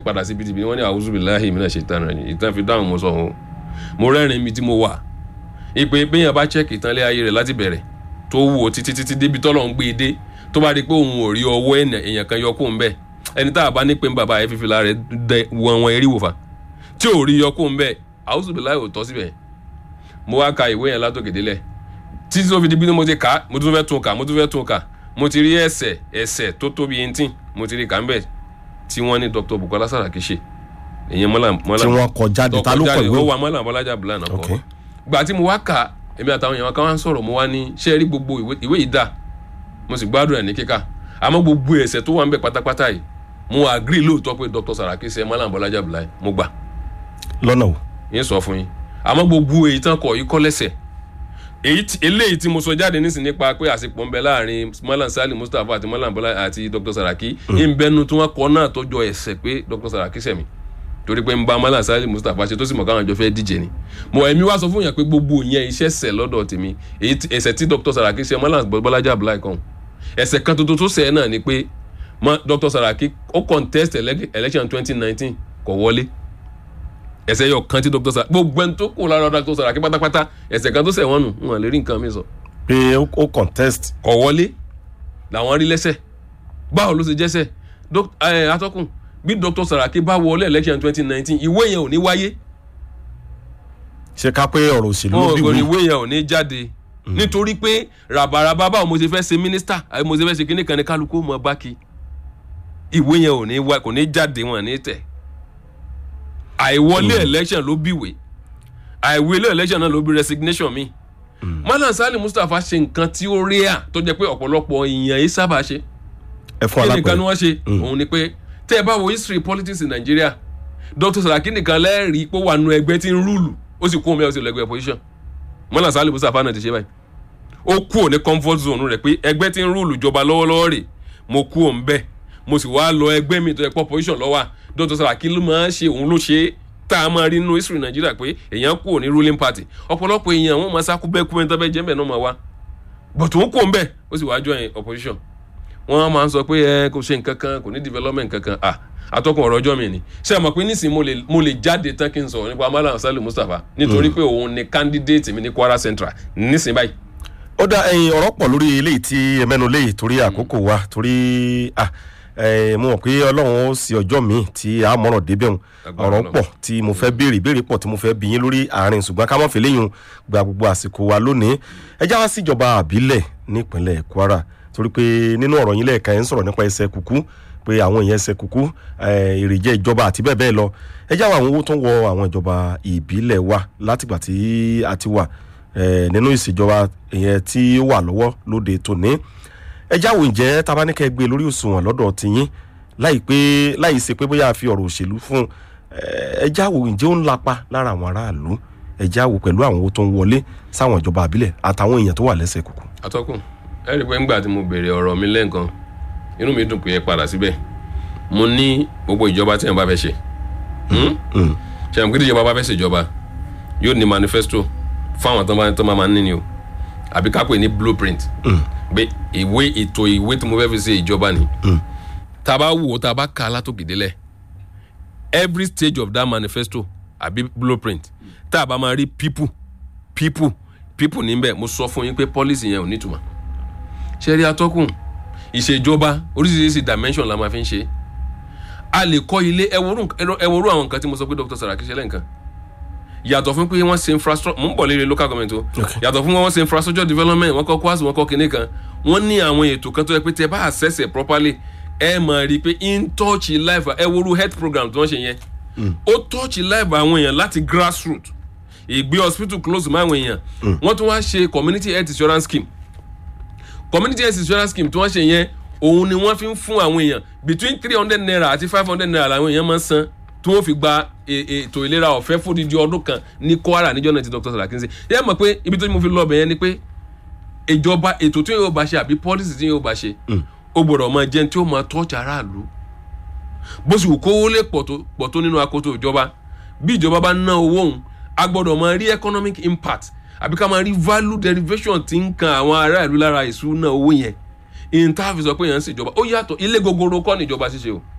padà sí pdp wọ́n ní àwùjọ bíi láàyè mi náà ṣe tán rẹ̀ ìtàn fi dáhùn mo sọ ọ́ mo rẹ́rìn mi tí mo wà ìpè béèyàn bá check ìtànlé ayé rẹ̀ láti bẹ̀rẹ̀ tó wù ó títí títí débi tọ́lọ̀ ń gbé e dé tó bá rí i pé òun ò rí ọwọ́ èèyàn kan yọ kó ń bẹ̀ ẹni tá a bá ní pé bàbá ẹ fífi lára rẹ̀ dẹ wọn wọn eré wòfà tí ò rí yọ kó ń bẹ̀ àwùjọ bíi láàyè ò tọ́ síbẹ̀ mo wá ka ìwé yẹn látòkè délẹ̀ títí tó fi di bí mo ti kà á mo tún fẹ́ tún kà mo tún fẹ́ tún kà mo ti rí ẹsẹ̀ ẹsẹ̀ tó tóbi eighteen mo ti rí kà ń bẹ̀ tí wọ́n ní Dr. Bukola Saraki ṣe ìyẹn mọ́là mọ́là tí wọ́n kọ jáde ta ló kọ ìwé ó òun? wà mọ́là bọ́lájà bùlánà Ok. kọ́ gbà tí mo wá kà èmi àtàwọn èèyàn kan wá ń sọ̀rọ̀ mo wá ní ṣé ẹ rí gbogbo ìwé ìwé yìí dà mo sì gbádùn ẹ̀ ní kíkà àmọ́ gbogbo ẹ̀sẹ̀ tó wà ń bẹ̀ pátápátá yìí mo agree lóòótọ́ pé Dr. Saraki ṣe mọ́là bọ́lájà bùlánà mo gbà lọ́nà o yín sọ fún yín àmọ́ gbogbo èyí tán kọ̀ yìí kọ́ lẹ́sẹ̀ èyí tí- eléyìí tí mo sọ jáde nísìn nípa pé àsìkò ń bẹ láàrin Malam Sali Mustapha àti Malam Bọ́lá àti Dr. Saraki ń bẹnu tí wọ́n kọ náà tọ́jọ́ ẹsẹ̀ pé Dr. Saraki sẹ̀mí torí pé ń bá Malam Sali Mustapha ṣe tó sì mọ̀ káwọn àjọ fẹ́ díje ni mo ẹ̀mí wá sọ fún yàn pé gbogbo ìyẹn iṣẹ́ sẹ̀ lọ́dọ̀ tèmi èyí tí- ẹsẹ̀ tí Dr. Saraki ṣe Malam Bọ́lájà Abdullahi kan ẹsẹ̀ kan tuntun tó sẹ̀ náà ni pé Ma- Dr. Saraki ó contest ele- election twenty nineteen kò wọlé ẹsẹ̀ yọ kan tí Dr. Saraki gbogbo ẹni tó kù lára Dr. Saraki pátápátá ẹsẹ̀ kan tó sẹ̀ wọ́n nù wọn lè rí nǹkan mi sọ pé ó ó contest kọ̀ wọlé làwọn rí lẹ́sẹ̀ báwo ló ṣe jẹ́sẹ̀ Doc- eh, atọ́kùn bí Dr. Saraki bá wọlé election twenty nineteen ìwé yẹn ò ní wáyé ṣe ká pé ọ̀rọ̀ òṣèlú ló wọn bí kò ní wí ìwé yẹn ò ní jáde nítorí pé ràbàràbà báwo mo ṣe fẹ́ ṣe mínísítà àbí mo ṣe fẹ́ ṣe kíní kan ní kálukú mọ báki ìwé yẹn ò ní wá kò ní jáde wọn ní tẹ̀ àìwọlé election ló bíwèé àìwọlé election náà ló bí resignation mi Malam Sali Mustapha ṣe nǹkan tí ó rí à tó jẹ́ pé ọ̀pọ̀lọpọ̀ èèyàn yìí sábà ṣe ẹ fún kí nìkan ni alápẹ̀rẹ̀ wọ́n ṣe òun ni pé tẹ́ ẹ bá wo history politics in Nigeria Dr. Saraki nìkan lẹ́rìí pé ó wà nù ẹgbẹ́ tí ń rúùlù ó sì kú omi ẹ̀ ó sì lọ ẹgbẹ́ opposition Malam Sali Mustapha náà ti ṣe báyìí ó kú òní comfort zone rẹ̀ pé ẹgbẹ́ tí ń rúùlù jọba lọ́wọ́lọ́wọ́ rẹ̀ mo kú òun bẹ́ẹ̀ mo sì wá lọ ẹgbẹ́ mi tó yẹ pé opposition lọ́wọ́ Dr. Saraki ló máa ń ṣe òun ló ṣe é tá a máa rí nínú history Nigeria pé èèyàn kú òní ruling party ọ̀pọ̀lọpọ̀ èèyàn wọn máa sákú bẹ́ẹ̀ kú mẹ́ta bẹ́ẹ̀ jẹ́ bẹ́ẹ̀ náà máa wá but òun kú òun bẹ́ẹ̀ ó sì wá join opposition wọ́n máa ń sọ pé ẹ kò ṣe nǹkan kan kò ní development kankan ah atọ́kùn ọ̀rọ̀ ọjọ́ mi ni ṣé ẹ mọ̀ pé nísìnyí mo lè mo lè jáde tán kí n sọ̀rọ̀ nípa Malam Sali Mustapha nítorí pé òun ni candidate mi ní Kwara Central nísìnyí báyìí ó dá ẹyin ọ̀rọ̀ pọ̀ lórí eléyìí tí ẹ mẹ́nu léyìí torí àkókò wa torí ah, eh, mo mọ̀ pé ọlọ́run ó sì ọjọ́ míì tí a mọ̀ràn débẹ̀ hùn Agbára ọ̀rọ̀ Ọlọ́run. pọ̀ tí mo fẹ́ béèrè béèrè pọ̀ tí mo fẹ́ bí yín lórí àárín ṣùgbọ́n ká má fi léyìn gba gbogbo àsìkò wa lónìí ẹ já wá síjọba àbílẹ̀ nípínlẹ̀ Kwara torí pé nínú ọ̀rọ̀ yín lẹ́ẹ̀kan ẹ̀ ń sọ̀rọ̀ nípa ẹsẹ̀ kùkú pé àwọn èèyàn ẹsẹ̀ kùkú eh, èrèjẹ́ ìjọba àti bẹ́ẹ̀ bẹ́ẹ̀ lọ ẹ já wá àwọn owó tó ń wọ àwọn ìjọba ìbílẹ̀ wa látìgbà tí a ti wà eh, nínú ìṣèjọba ìyẹn tí ó wà lọ́wọ́ lóde tòní ẹ jáwọ́ ǹjẹ́ tabaníkẹ́ gbé lórí òṣùwọ̀n lọ́dọ̀ tiyín láì pé láì ṣe pé bóyá a fi ọ̀rọ̀ òṣèlú fún un ẹ jáwọ́ ǹjẹ́ ó ń lapa lára àwọn aráàlú ẹ jáwọ́ pẹ̀lú àwọn owó tó ń wọlé sáwọn ìjọba àbílẹ̀ àtàwọn èèyàn tó wà lẹ́sẹ̀ kùkù. atọ́kùn ẹ rí i pé ńgbà tí mo béèrè ọ̀rọ̀ mi lẹ́ǹkan inú mi dùn pé ẹ padà síbẹ̀ mo ní gbogbo ìjọba tí wọn bá fẹ́ ṣe Mm. ṣe àwọn kí ìjọba bá fẹ́ ṣèjọba yóò ní manifesto fáwọn tó máa tó máa máa ń níni o àbí ká pè ní blueprint pé ìwé ètò ìwé tí mo fẹ́ fi ṣe ìjọba ni tá a bá wò ó tá a bá kà á látòkè délẹ̀ every stage of that manifesto àbí blueprint tá a bá máa rí people people people níbẹ̀ mo sọ fún yín pé policy yẹn ò nítumọ̀ ṣe rí atọ́kùn ìṣèjọba oríṣiríṣi dimension la máa fi ń ṣe a lè kọ́ ilé ẹwọ́rú àwọn nǹkan tí mo sọ pé Dr. Saraki ṣe lẹ́ǹkan yàtọ̀ fún pé wọ́n ṣe infrastructure mò ń bọ̀ lérí local government o yàtọ̀ fún wọ́n ṣe infrastructure development wọ́n kọ́ kwasi wọ́n kọ́ kinní kan wọ́n ní àwọn ètò kan tó yẹ pé tẹ bá access it properly ẹ máa rí i pé in touch life ẹ worú health program tí wọ́n ṣe yẹn ó touch life àwọn èèyàn láti grassroot ìgbé hospital close mọ́ àwọn èèyàn wọ́n tún wá ṣe community health insurance scheme community health insurance scheme tí wọ́n ṣe yẹn òun ni wọ́n fi ń fún àwọn èèyàn between three hundred naira àti five hundred naira làwọn èèyàn máa ń san tí wọ́n fi gba ètò ìlera ọ̀fẹ́ fódìdí ọdún kan ní Kwara níjọ́ náà ti Dr. Saraki ń ṣe yẹ́n mọ̀ pé ibi tó mo fi lọ bẹ̀ yẹn ni pé ìjọba ètò tí yóò bá ṣe àbí policy tí yóò bá ṣe ó gbọ́dọ̀ máa jẹun tí ó máa tọ́jú aráàlú bó sì wù kówó lè pọ̀ tó nínú akoto ìjọba bí ìjọba bá ná owó òun a gbọ́dọ̀ máa rí economic impact àbí ká máa rí value derivation tí ń kan àwọn aráàlú lára ìṣúná owó yẹn ìntàfi sọ pé yẹn ń ṣèjọba ó yàtọ̀ ilé gogoro kọ́ níjọba ṣíṣe o